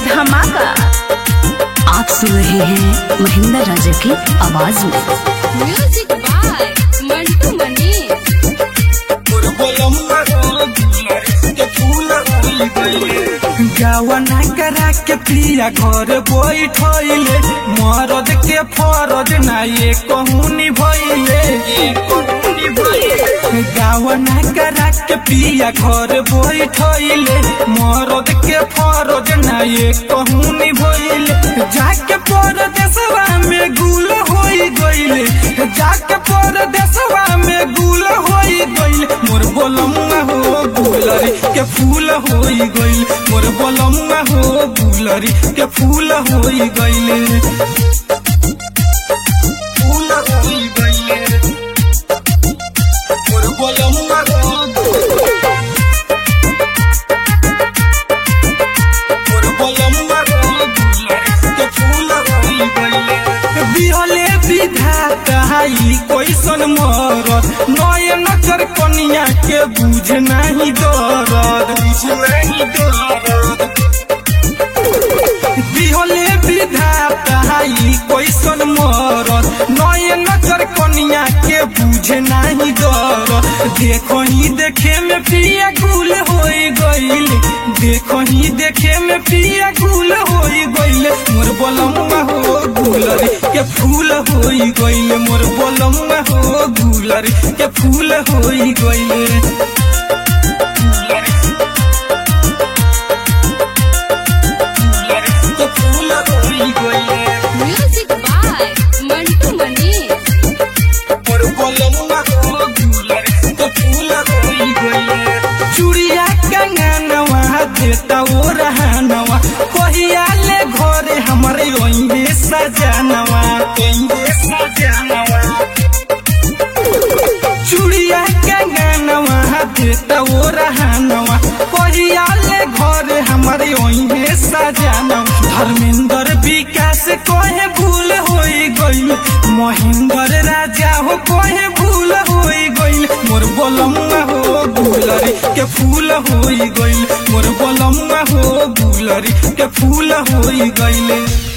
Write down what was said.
धमाका आप सुन रहे हैं महेंद्र राजा की आवाज में म्यूजिक बाय मंटू मनी गावना करा के पिया घर बैठले मरद के फरज ना ये कहूनी भइले गावना करा के पिया घर बैठले मरद के फरज ना ये कहूनी भइले जाके परदेसवा में गुल होई गइले जाके परदेसवा में गुल होई गइले मोर बोलमुआ हो गुलरी के फूल होई गइल मोर बोलमुआ हो गुलरी के फूल होई गइले फूल होई गइले मोर बोलमुआ हो मोर बोलमुआ हो गुलरी के फूल होई गइले बिहले विधाता हाई कैसन मरद नय नजर कनिया के बुझ नहीं दरद बुझ नहीं दरद बिहले विधाता हाई कैसन मरद नय नजर कनिया के बुझ नहीं दरद देखो ही देखे में पिया गुल होई गइल देखो ही देखे में पिया गुल होई गइल मोर बलमुआ हो गुलरी के फूल होई गइल मोर बलमुआ हो गुलरी के फूल होई गइल के फूल होई गइल म्यूजिक बाय मंटू मनी मोर बलमुआ हो गुलरी के फूल होई गइल चूड़िया कंगनवा देता ओ रहनवा कहिया ले घरे हमरे ओइहे सजनवा ओइहे सजनवा चूड़िया कंगनवा देता ओ रहनवा कहिया ले घरे हमरे ओइहे सजनवा धर्मेंद्र विकास कहे भूल होई गइल महेंद्र राजा हो कहे भूल होई गइल मोर बोलमुआ हो गुलरी के फूल होई गइल मोर बोलमुआ हो गुलरी के फूल होई गइल